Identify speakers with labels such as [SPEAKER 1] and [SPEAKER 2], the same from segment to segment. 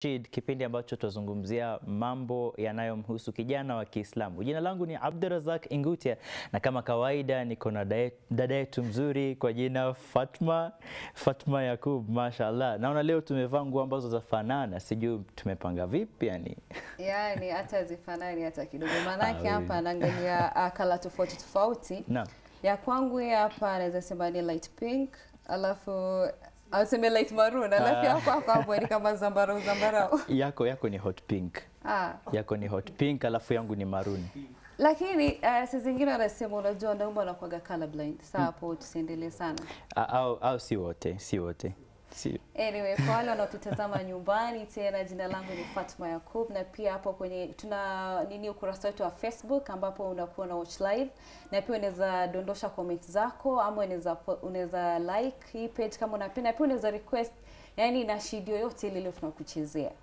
[SPEAKER 1] Rashid, kipindi ambacho tutazungumzia mambo yanayomhusu kijana wa Kiislamu. Jina langu ni Abdurazak Ingutia na kama kawaida niko na dada yetu mzuri kwa jina Fatma Fatma Yakub, mashallah. Naona leo tumevaa nguo ambazo zafanana, sijui tumepanga vipi yani.
[SPEAKER 2] Yani hata zifanani hata kidogo, maanake
[SPEAKER 1] Ah,
[SPEAKER 2] hapa anaangalia uh, kala tofauti tofauti.
[SPEAKER 1] Naam.
[SPEAKER 2] Ya kwangu hii hapa anaweza sema ni light pink, alafu auseme light maroon, alafu ya kwako hapo ni kama zambarau zambarau.
[SPEAKER 1] Yako yako ni hot pink.
[SPEAKER 2] Ah,
[SPEAKER 1] Yako ni hot pink alafu yangu ni maroon.
[SPEAKER 2] lakini uh, saa zingine wanasema unajua wanaume wanakuwaga colorblind. Saa hapo tusiendelee sana.
[SPEAKER 1] A- Au, au si wote, si wote. Si,
[SPEAKER 2] Anyway, kwa wale wanaotutazama nyumbani, tena jina langu ni Fatma Yakub, na pia hapo kwenye tuna nini ukurasa wetu wa Facebook ambapo unakuwa na watch live, na pia unaweza dondosha comment zako ama unaweza po- unaweza like hii page kama unapenda, pia unaweza request yani na shidi yoyote ile ile tunakuchezea.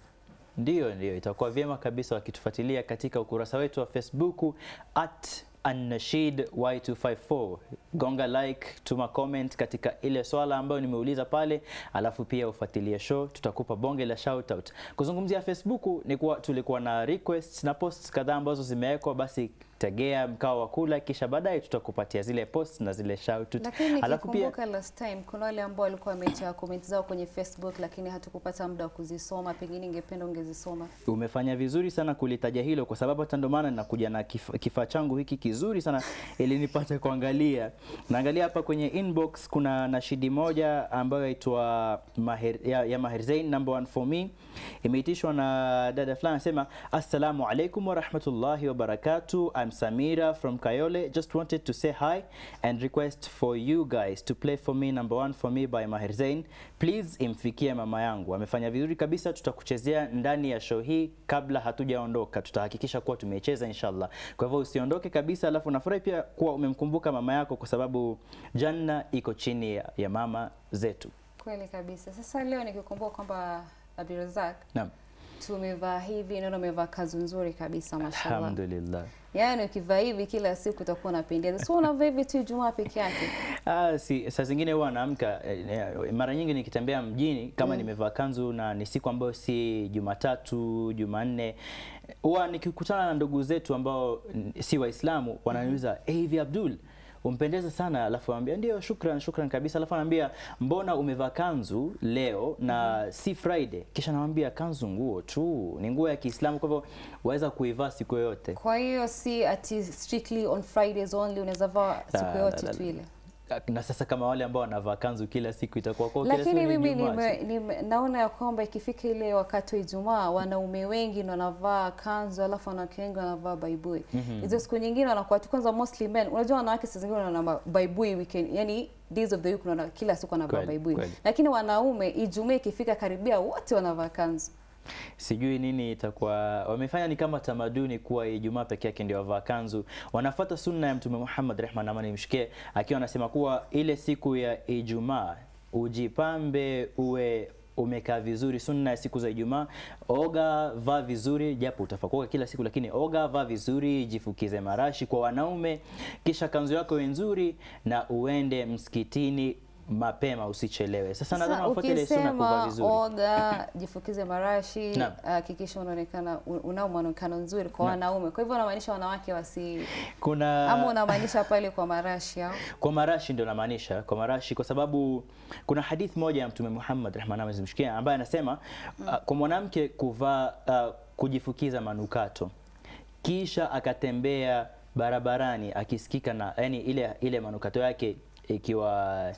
[SPEAKER 1] Ndiyo, ndiyo, itakuwa vyema kabisa wakitufuatilia katika ukurasa wetu wa Facebook at Annashid Y254. Gonga like, tuma comment katika ile swala ambayo nimeuliza pale, alafu pia ufuatilie show, tutakupa bonge la shout out. Kuzungumzia Facebook ni kuwa tulikuwa na requests na posts kadhaa ambazo zimewekwa, basi tegea mkao wa kula, kisha baadaye tutakupatia zile posts na zile shout out.
[SPEAKER 2] Lakini
[SPEAKER 1] Alafu pia
[SPEAKER 2] nikikumbuka last time kuna wale ambao walikuwa wameacha comment zao kwenye Facebook, lakini hatukupata muda wa kuzisoma, pengine ingependa ungezisoma.
[SPEAKER 1] Umefanya vizuri sana kulitaja hilo kwa sababu hata ndo maana ninakuja na kif- kifaa changu hiki kizuri sana ili nipate kuangalia. Naangalia hapa kwenye inbox kuna nashidi moja ambayo yaitwa Maher, ya, ya Maher Zain number one for me. Imeitishwa na dada fulani anasema assalamu alaikum wa rahmatullahi wa barakatuh. I'm Samira from Kayole. Just wanted to say hi and request for you guys to play for me number one for me by Maher Zain. Please imfikie mama yangu. Amefanya vizuri kabisa, tutakuchezea ndani ya show hii kabla hatujaondoka. Tutahakikisha kuwa tumeicheza inshallah. Kwa hivyo usiondoke kabisa, alafu nafurahi pia kuwa umemkumbuka mama yako kwa sababu janna iko chini ya, ya mama zetu.
[SPEAKER 2] Kweli kabisa. Sasa leo nikikumbuka kwamba Abdulrazak
[SPEAKER 1] Naam.
[SPEAKER 2] tumevaa hivi, naona umevaa kanzu nzuri kabisa mashallah.
[SPEAKER 1] Alhamdulillah.
[SPEAKER 2] Yaani ukivaa hivi kila siku utakuwa unapendeza. Sio unavaa hivi tu Ijumaa peke yake.
[SPEAKER 1] Ah, si, saa zingine huwa naamka eh, eh, mara nyingi nikitembea mjini kama nimevaa kanzu na ni siku ambayo si Jumatatu, Jumanne, huwa nikikutana na ndugu zetu ambao mm, si Waislamu wananiuliza eh, hivi Abdul umpendeza sana, alafu anambia ndio, shukran shukran kabisa, alafu anambia mbona umevaa kanzu leo na si Friday? Kisha namwambia kanzu nguo tu, ni nguo ya Kiislamu, kwa hivyo waweza kuivaa siku yoyote.
[SPEAKER 2] Kwa hiyo si ati strictly on Fridays only unaweza vaa
[SPEAKER 1] La,
[SPEAKER 2] siku
[SPEAKER 1] la,
[SPEAKER 2] yote
[SPEAKER 1] la,
[SPEAKER 2] tu ile.
[SPEAKER 1] Na sasa kama wale ambao wanavaa kanzu kila siku itakuwa kwa kila
[SPEAKER 2] Lakini
[SPEAKER 1] siku ni
[SPEAKER 2] mimi
[SPEAKER 1] Ijumaa,
[SPEAKER 2] nime, nime, naona ya kwamba ikifika ile wakati wa Ijumaa wanaume wengi ndo wanavaa kanzu alafu wanawake wengi wanavaa baibui. Hizo siku nyingine wanakuwa tu kwanza mostly men. Unajua wanawake saa zingine wana baibui weekend, yani days of the week unaona kila siku wanavaa
[SPEAKER 1] Kweli,
[SPEAKER 2] baibui.
[SPEAKER 1] kweli.
[SPEAKER 2] Lakini wanaume Ijumaa ikifika karibia wote wanavaa kanzu.
[SPEAKER 1] sijui nini itakuwa wamefanya ni kama tamaduni kuwa Ijumaa peke yake ndio wavaa kanzu. Wanafuata sunna ya Mtume Muhammad rehma na amani imshikie, akiwa anasema kuwa ile siku ya Ijumaa ujipambe, uwe umekaa vizuri. Sunna ya siku za Ijumaa, oga, vaa vizuri, japo utafakuka kila siku, lakini oga, vaa vizuri, jifukize marashi kwa wanaume, kisha kanzu yako iwe nzuri na uende msikitini mapema, usichelewe. Sasa nadhani
[SPEAKER 2] Sasa
[SPEAKER 1] wafuate ile sunna kuvaa
[SPEAKER 2] ukisema
[SPEAKER 1] vizuri.
[SPEAKER 2] oga, jifukize marashi,
[SPEAKER 1] Naam.
[SPEAKER 2] hakikisha unaonekana unao muonekano nzuri kwa
[SPEAKER 1] Naam.
[SPEAKER 2] wanaume. Kwa hivyo unamaanisha wanawake wasi
[SPEAKER 1] Kuna
[SPEAKER 2] ama unamaanisha pale kwa marashi au?
[SPEAKER 1] Kwa marashi ndio namaanisha, kwa marashi kwa sababu kuna hadith moja ya Mtume Muhammad rehma na amani zimshikie ambaye anasema uh, kwa mwanamke kuvaa uh, kujifukiza manukato kisha akatembea barabarani akisikika na yani ile ile manukato yake ikiwa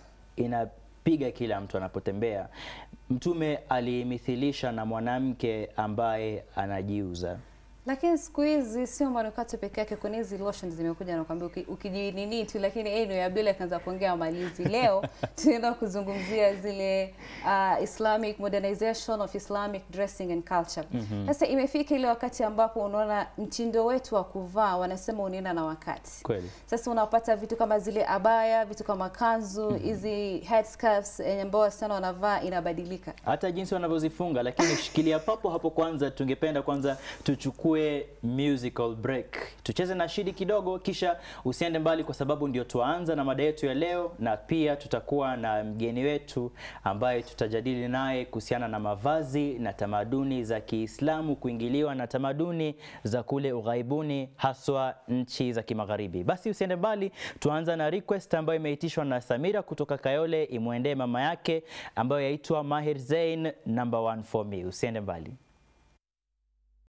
[SPEAKER 1] inapiga kila mtu anapotembea. Mtume alimithilisha na mwanamke ambaye anajiuza.
[SPEAKER 2] Lakini siku hizi sio manukato peke yake, kuna hizi lotion zimekuja na kwambia uki- ukijinini tu, lakini anyway, Abdul akaanza kuongea malizi. Leo tunaenda kuzungumzia zile uh, Islamic modernization of Islamic dressing and culture. Sasa imefika ile wakati ambapo unaona mtindo wetu wa kuvaa wanasema unaenda na wakati.
[SPEAKER 1] Kweli.
[SPEAKER 2] Sasa unapata vitu kama zile abaya, vitu kama kanzu, hizi headscarves eh, ambao wasichana wanavaa inabadilika.
[SPEAKER 1] hata jinsi wanavyozifunga, lakini shikilia papo hapo. Kwanza tungependa kwanza tuchukue tuchukue musical break, tucheze na shidi kidogo, kisha usiende mbali, kwa sababu ndio tuanza na mada yetu ya leo, na pia tutakuwa na mgeni wetu ambaye tutajadili naye kuhusiana na mavazi na tamaduni za Kiislamu kuingiliwa na tamaduni za kule ughaibuni, haswa nchi za kimagharibi. Basi usiende mbali, tuanza na request ambayo imeitishwa na Samira kutoka Kayole, imwendee mama yake ambayo yaitwa Mahir Zain, number one for me. Usiende mbali.